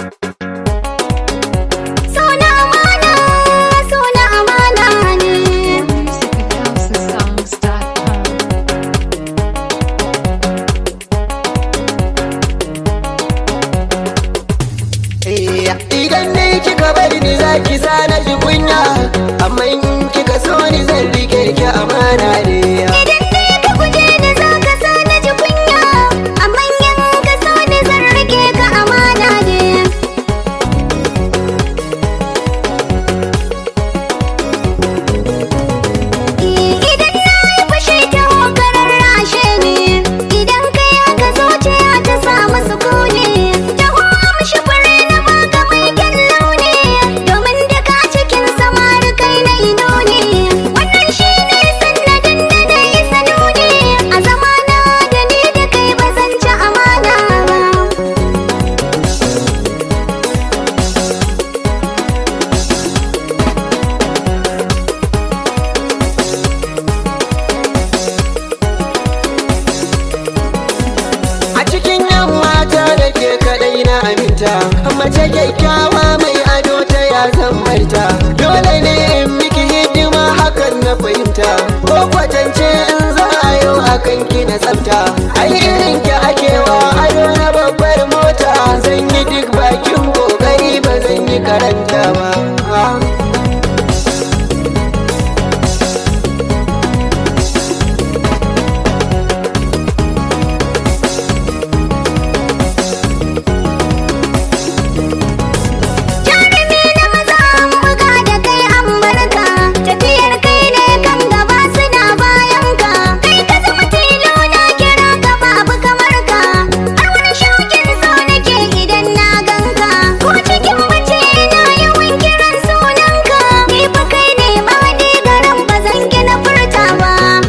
Suna amana, suna amana ne. Music at houseofsongs.com. Idan ne kika bari ni za ki sa na ji kunya Amma in kika so ni zan rike ki amana ne Idan ne ka guje ni za ka sa na ji kunya, amma in ka so ni zan rike ka amana ne. Idan na yi fushi ta hokarar rashe ne, idan ka yaga zuciya ta samu sukuni. Taho amshi fure na baka mai kyan launi, domin duka cikin samari kai na ido ne. Wannan shi ne sannadin da na yi sanuni, a zamana da ni da kai ba zan ci amana ba. A cikin yan mata da ke kadai na aminta Mace kyakkyawa mai ado ta ya zan barta Dole ne in miki hidima hakan na fahimta Ko kwatance in za a yau akan ki na tsafta Ai irin ki akewa ado na babbar mota Zan yi duk bakin kokari ba zan yi karanta ba Jarumi na maza an buga da kai an barka Tafiyar kai ne kan gaba suna bayan ka Kai ka zama tilo na kira ka babu kamar ka Har wani shaukin so nake idan na ganka Ko cikin mace na yawan kiran sunanka Ni fa kai ne ma ni garan ba zan gina furta ba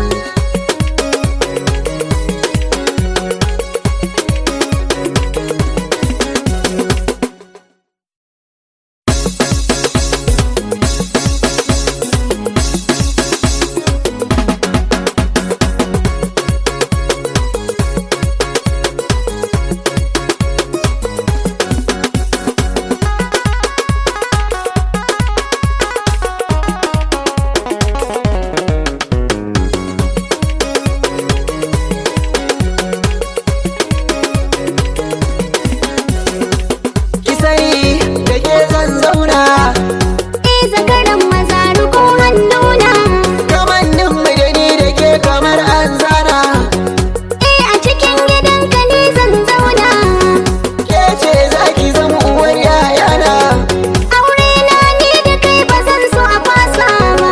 Ki sani da ke zan zauna Eh zakaran maza ruko hannuna Kamannin mu da ni da ke kamar an zana Eh a cikin gidanka ni zan zauna Ke ce za ki zama uwar yayana Aure na ni da kai ba zan so a fasa ba.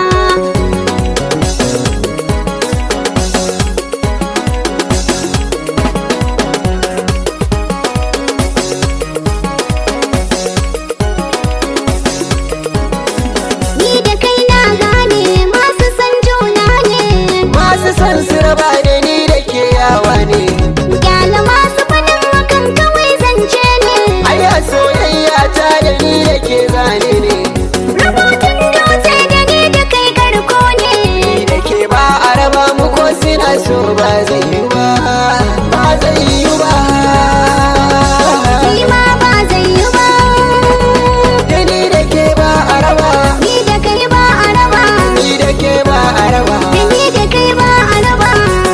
Ni da kai na gane masu san juna ne. Masu son su raba da ni da ke yawa ne Gyala masu faɗin hakan kawai zance ne. Ai a soyayya ta da ni da ke zane ne Rubutun dutse da ni da kai garko ne. Ni da ke ba a raba mu ko suna so ba zai yi ba Ba zai yi ba Ni ma ba zai yi ba. Da ni da ke ba a raba Ni da kai ba a raba. Ni da ke ba a raba Da ni da kai ba a raba.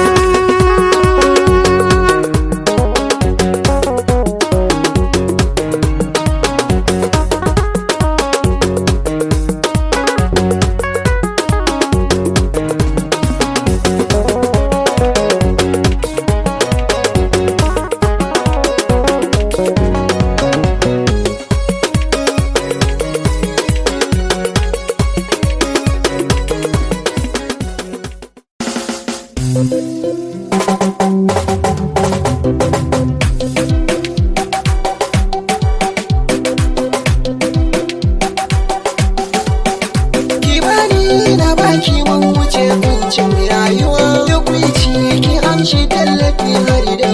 Kimani na baki mun wuce kuncin rayuwa Duk wici ki amshi tallafi hari da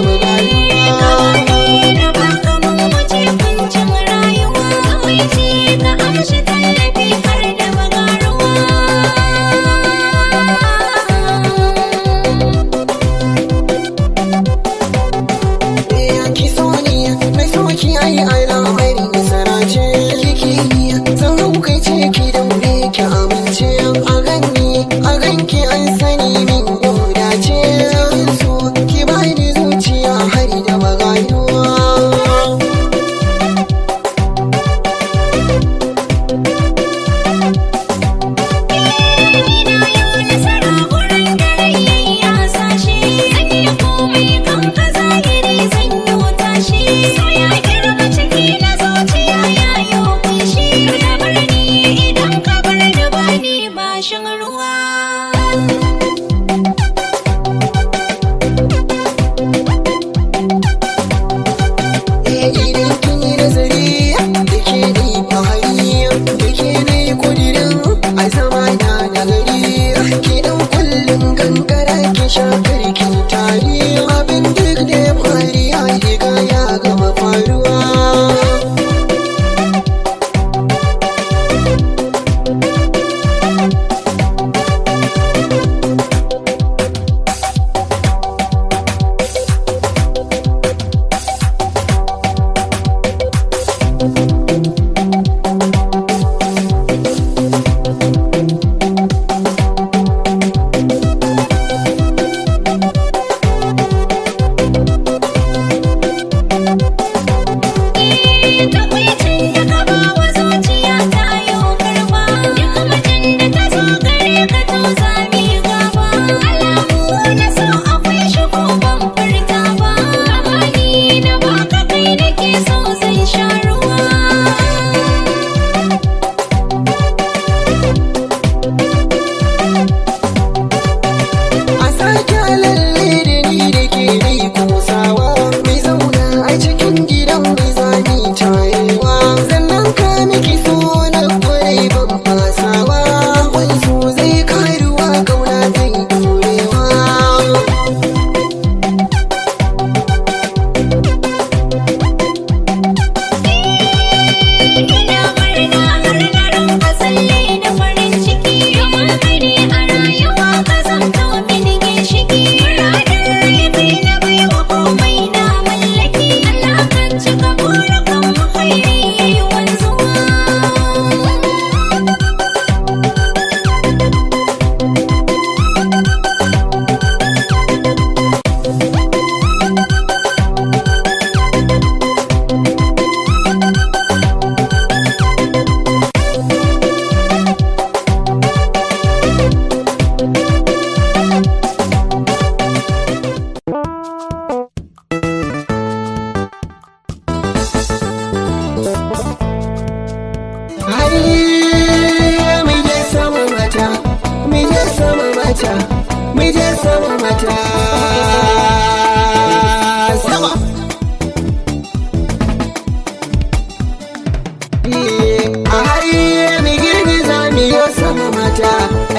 Ki so ni mai so ki ai al'amari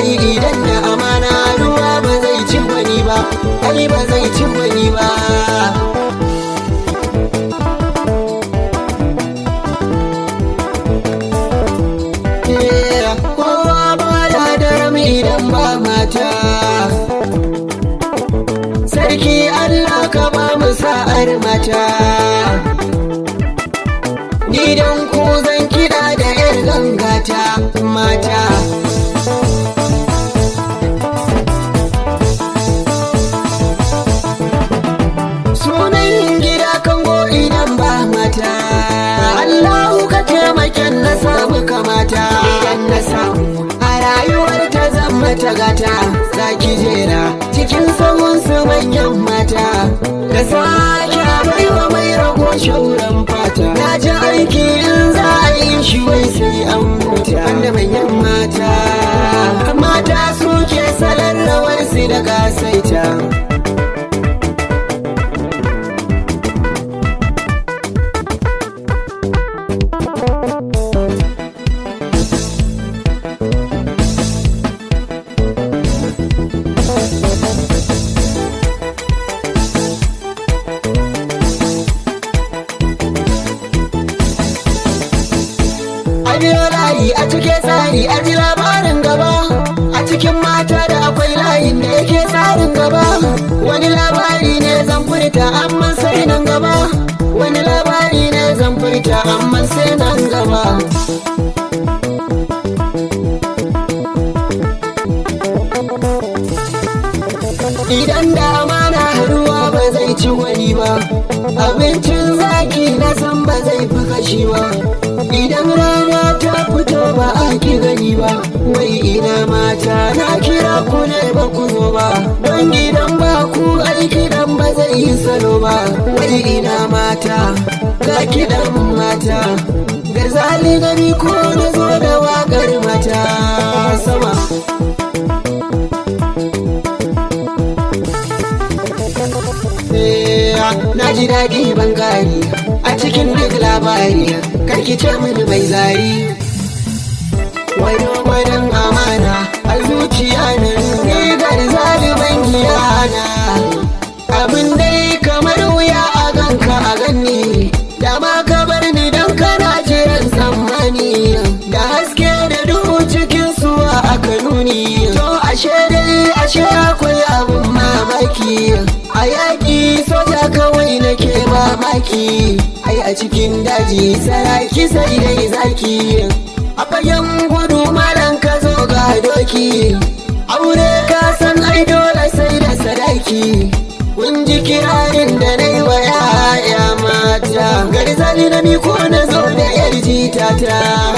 ai idan da amana ruwa ba zai ci wani ba ai ba zai ci wani ba kowa ba da daram idan ba mata sarki Allah ka ba mu sa'ar mata ni dan ku zan kiɗa da yar gangata mata sunan gida kango idan ba mata Allahu ka taimaken na samu kamata idan na samu a rayuwar ta zama ta gata za ki jera cikin sahun su manyan mata da sake baiwa mai rago shauran fata na ji aiki in za a yi shi wai sai an mutu da manyan mata mata suke salon rawar su da gasaita a biyo layi a cike tsari a ji labarin gaba a cikin mata da akwai layin da yake tsarin gaba wani labari ne zan furta amma sai nan gaba wani labari ne zan furta amma sai nan gaba idan da amana ruwa ba zai ci wani ba abincin zaki na san ba zai fi kashi ba idan rana ta fito ba a ki gani ba wai ina mata na kira ku ne ba ku zo ba don gidan ba ku aiki dan ba zai yi salo ba wai ina mata ga kiɗan mata garzali gari ko na zo da waƙar mata sama na ji daɗi ban gari a cikin duk labari karki ce mini mai zari wani gwadon amana a zuciya na rigar zaliban giyana abin dai kamar wuya a ganka a ganni da ma ka bar ni don kana jiran tsammani da haske da duhu cikin suwa aka nuni to ashe dai ashe akwai abin mamaki a yaƙi soja kawai nake mamaki ai a cikin daji saraki sai dai zaki a fagen gudu malan ka zo ga doki aure ka san ai dole sai da sadaki kun ji kirarin da na yi wa yaya mata garzali na miko na zo da yar jitata